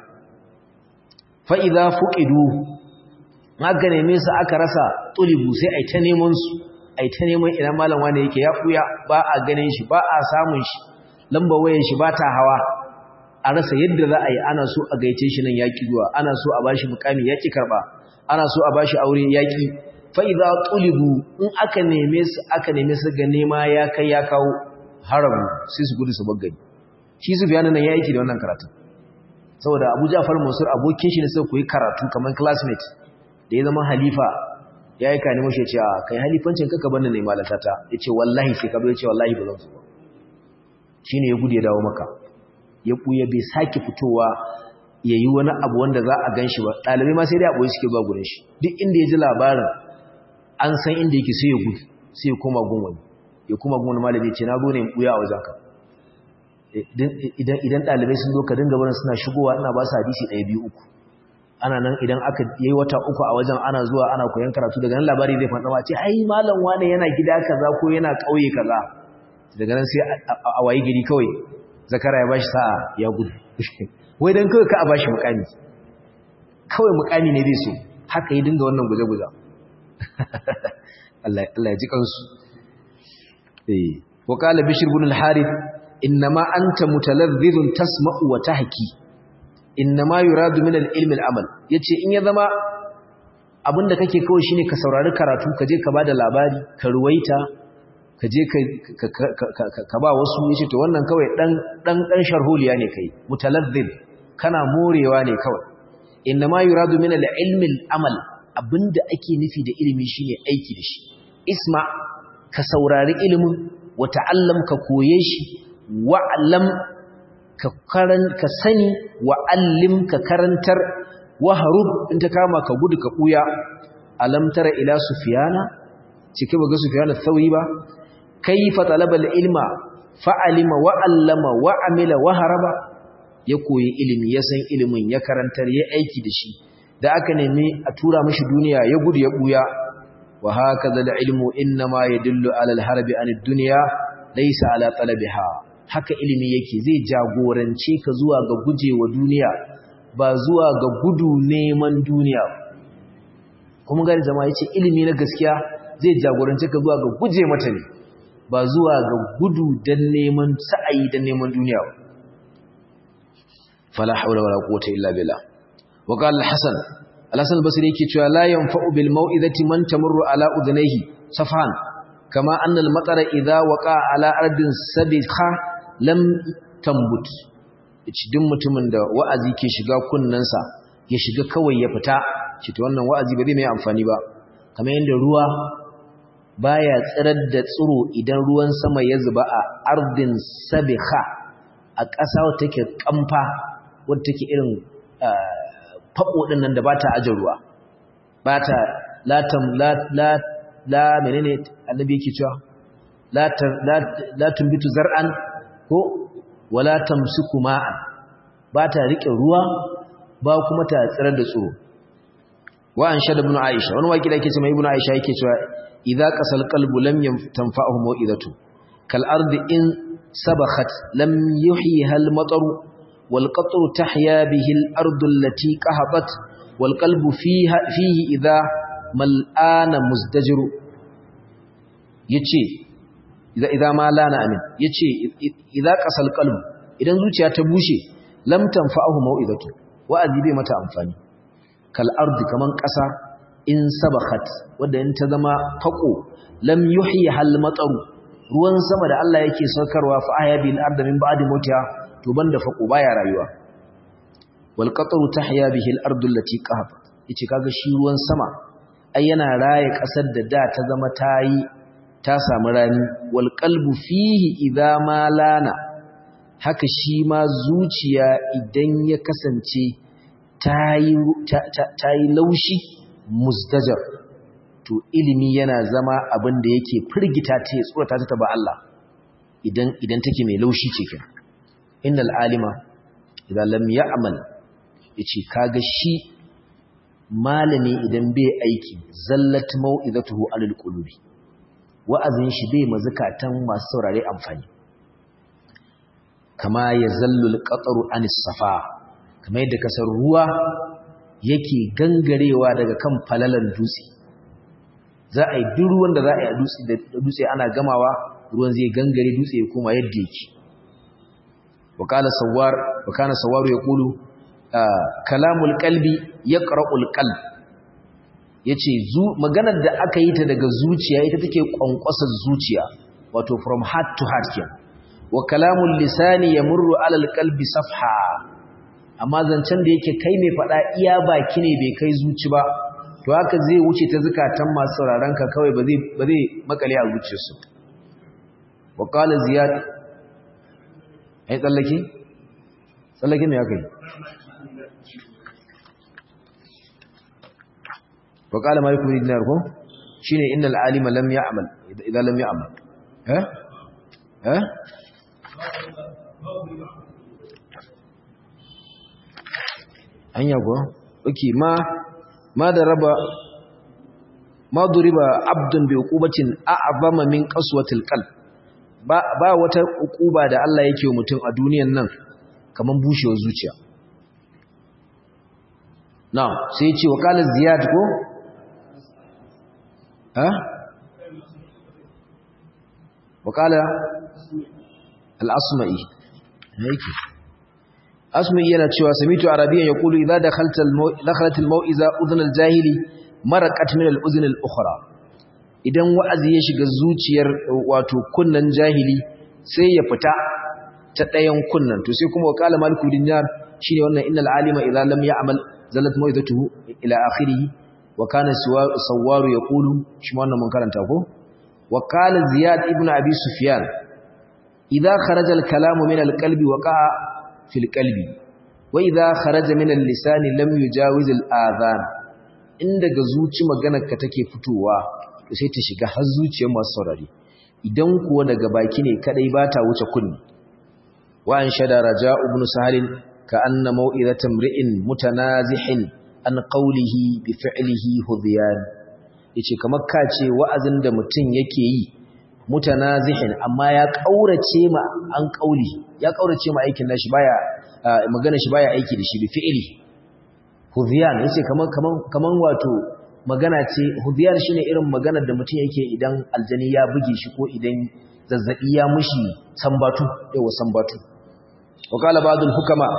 fa'iza fuƙidu aka neme su aka rasa tulibu sai a ta neman su a ta neman idan malam wane yake ya ɓuya ba a ganin shi ba a samun shi lamba wayan shi ba ta hawa a rasa yadda za a yi ana so a gaice shi nan yaƙi zuwa ana so a bashi mukami yaƙi karɓa ana so a bashi aure yaƙi fa'iza tulibu in aka neme su aka neme su ga nema ya kai ya kawo harabu sai su gudu su bagani shi su fiye nan ya yi da wannan karatun saboda abu jafar mansur abokin shi ne sai koyi karatu kamar classmate da ya zama halifa ya yi kane mashi ya ce a kai halifancin kaka banna ne malatata ya ce wallahi sai ka ya ce wallahi ba zan su ba shi ne ya gudu ya dawo maka ya ɓuya bai sake fitowa ya yi wani abu wanda za a gan shi ba ɗalibai ma sai dai abuwa suke zuwa gurin shi duk inda ya ji labarin an san inda yake sai ya gudu sai ya koma gun wani ya koma gun wani malami ce na zo ne ɓuya a wajenka idan ɗalibai sun zo ka dinga barin suna shigowa ina ba su hadisi ɗaya biyu uku ana nan idan aka yi wata uku a wajen ana zuwa ana koyon karatu daga nan labari zai faɗa ce ai malam wane yana gida kaza ko yana ƙauye kaza daga nan sai a wayi gari kawai zakara ya bashi sa'a ya gudu wai dan kawai ka a bashi mukami kawai mukami ne zai so haka yi dinga wannan guje-guje Allah ya ji kansu eh wa qala bishr ibn al-harith innama anta mutalazzizun tasma'u wa tahki innama yuradu min al-ilm al-amal yace in ya zama abinda kake kawai shine ka saurari karatu ka je ka bada labari ka ruwaita ka je ka ba wasu yace to wannan kawai dan dan dan sharholiya ne kai mutalazziz kana morewa ne kawai innama yuradu min al-ilm al-amal abinda ake nufi da ilimi shine aiki da shi isma ka saurari ilimin wa ta'allam ka koye shi wa'lam ka karan ka sani wa'allim ka karantar waharub in ta kama ka gudu ka buya alam tara ila sufyana cike ba ga sufyana thawi ba kayfa talaba ilma fa'alima wa'allama wa'amila waharaba ya koyi ilimi ya san ilimin ya karantar ya aiki da shi da aka nemi a tura mashi duniya ya gudu ya buya wa hakaza al-ilmu inma yadullu ala al-harbi an ad-dunya laysa ala talabiha haka ilimi yake zai jagorance ka zuwa ga gujewa duniya ba zuwa ga gudu neman duniya kuma gari jama'a yace ilimi na gaskiya zai jagorance ka zuwa ga guje mata ne ba zuwa ga gudu dan neman sa'ayi dan neman duniya fala hawla wala quwwata illa billah wa qala al-hasan al-hasan al-basri yake cewa la yanfa'u bil mau'izati man tamurru ala udhnayhi safhan kama anna al-matara idha waqa ala ardin sabikha lam tambut duk mutumin da wa'azi ke shiga kunnansa ya shiga kawai ya fita shi to wannan wa'azi ba zai mai amfani ba kamar yadda ruwa baya tsirar da tsiro idan ruwan sama ya zuba a ardin sabikha a ƙasa wadda take kamfa wadda take irin faɓo ɗin nan da ba ta ajin ruwa ba ta latam la la la menene annabi yake cewa la la tumbitu zar'an ko wala tamsiku ma'an ba ta rike ruwa ba kuma ta tsirar da tsiro wa an shada ibn aisha wani waki da yake cewa ibn aisha yake cewa idza qasal qalbu lam tanfa'uhu mau'izatu kal ardi in sabakhat lam yuhyiha al matar wal qatru tahya bihi al ardu allati qahabat wal qalbu fiha fihi idza mal'ana muzdajiru yace idza idza ma lana amin yace idza qasal qalbu idan zuciya ta bushe lam tanfa'uhu mau'izatu wa'azi bai mata amfani kal ardi kaman ƙasa in sabakhat wanda in ta zama fako lam yuhyi hal mataru ruwan sama da Allah yake saukarwa fa ahya bil ardi min ba'di mutiha to banda fako baya rayuwa wal qatru tahya bihi al ardu allati qahabat yace kaga shi ruwan sama ai yana raye ƙasar da da ta zama tayi ta samu rani wal qalbu fihi idza ma lana haka shi ma zuciya idan ya kasance ta yi laushi musdajar to ilimi yana zama abin da yake firgita ta tsorata ta ba Allah idan idan take mai laushi ce kin innal alima idan lam ya'mal yace kaga shi malami idan bai aiki zallat mau'izatuhu alal qulubi wa'azin shi bai mazukatan masu saurare amfani kama ya zallul qataru anis safa kamar yadda kasar ruwa yake gangarewa daga kan falalan dutse za a yi duk ruwan da za a yi da dutse ana gamawa ruwan zai gangare dutse ya koma yadda yake wakala sawar wakana sawaru ya kulu kalamul qalbi yaqra'ul qalb yace zu maganar da aka yi ta daga zuciya ita take kwankwasar zuciya wato from heart to heart kenan wa kalamul lisani yamurru ala alqalbi safha amma zancen da yake kai mai fada iya baki ne bai kai zuci ba to haka zai wuce ta zakatan masu sauraron ka kawai ba zai ba zai makale a zuciyarsu wa qala ziyad ai tsallake tsallake me akai wa qala malik ibn dinar ko shine innal alima lam ya'mal idan lam ya'mal eh eh hanya kuwa oke ma ma da raba ma duriba abdun bi uqubatin a'zama min qaswatil qalb ba ba wata uquba da Allah yake mutum a duniyan nan kaman bushewar zuciya na'am sai ya ce wa qala ziyad ko ha wa qala al-asma'i yake asma'i yana cewa samitu arabiyan yaqulu idza dakhalta dakhalat al-mau'iza udhun al-jahili maraqat min al-udhun al-ukhra idan wa'azi ya shiga zuciyar wato kunnan jahili sai ya fita ta dayan kunnan to sai kuma wakala maliku dinar shine wannan innal alima idza lam ya'mal zalat mau'izatuhu ila akhirih wa kana sawaru yaqulu shi wannan mun karanta ko wakala ziyad ibn abi sufyan idza kharaja al-kalamu min al-qalbi waqa'a fil qalbi wa idza kharaja min al-lisan lam yujawiz al-adhan in daga zuci maganarka take fitowa to sai ta shiga har zuciyar masu saurari idan kuwa daga baki ne kadai ba ta wuce kunni wa an shada raja ibn sahalin ka anna mau'izatan mri'in mutanazihin an qawlihi bi fi'lihi hudyan yace kamar ka ce wa'azin da mutum yake yi mutanazihin amma ya kaurace ma an kauli ya kaurace ma aikin nashi baya magana shi baya aiki da shi bi fi'li hudyan yace kaman kaman kaman wato magana ce hudyan shine irin maganar da mutum yake idan aljani ya buge shi ko idan zazzabi ya mushi sambatu yawa sambatu wa qala ba'dul hukama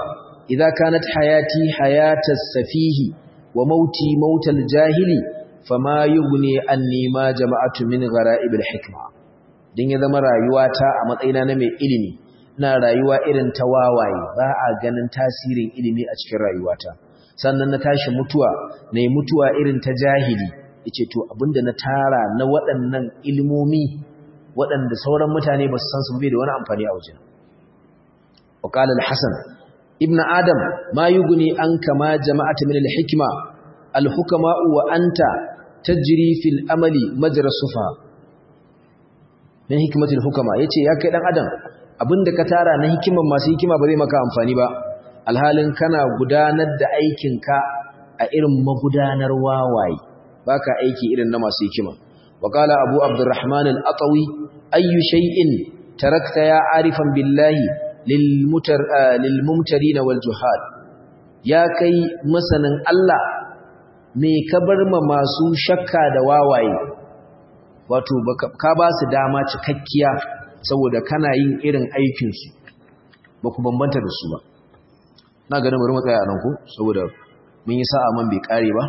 idza kanat hayati hayatas safihi wa mauti mautal jahili fama yughni anni ma jama'atu min ghara'ibil hikma din ya zama rayuwata a matsayina na mai ilimi ina rayuwa irin ta wawaye ba a ganin tasirin ilimi a cikin rayuwata sannan na tashi mutuwa na yi mutuwa irin ta jahili yace to abinda na tara na waɗannan ilmomi waɗanda sauran mutane ba su san su bai da wani amfani a wajen وقال الحسن ابن آدم ما يغني عنك ما جمعت من الحكمة الحكماء وأنت تجري في الأمل مجرى الصفا من حكمة الحكماء yace ya kai dan adam abinda ka tara na hikiman masu hikima ba zai maka amfani ba alhalin kana gudanar da aikinka a irin magudanar wawaye baka aiki irin na masu hikima وقال أبو عبد الرحمن الأطوي أي شيء تركت يا عارفا بالله lilmumtarina wal juhal ya kai masanin Allah me ka bar ma masu shakka da wawaye wato ka ba su dama cikakkiya saboda kana yin irin aikin su ba ku bambanta da su ba na ganin bari mu tsaya nan ko saboda mun yi sa'a man bai kare ba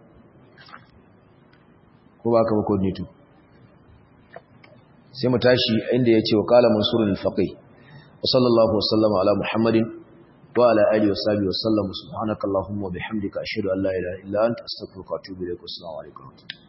ko ba ka ba coordinator sai mu tashi inda ya ce wa kala mansurul faqih وصلى الله وسلم على محمد وعلى آله وصحبه وسلم سبحانك اللهم وبحمدك أشهد أن لا إله إلا أنت أستغفرك وأتوب إليك والسلام عليكم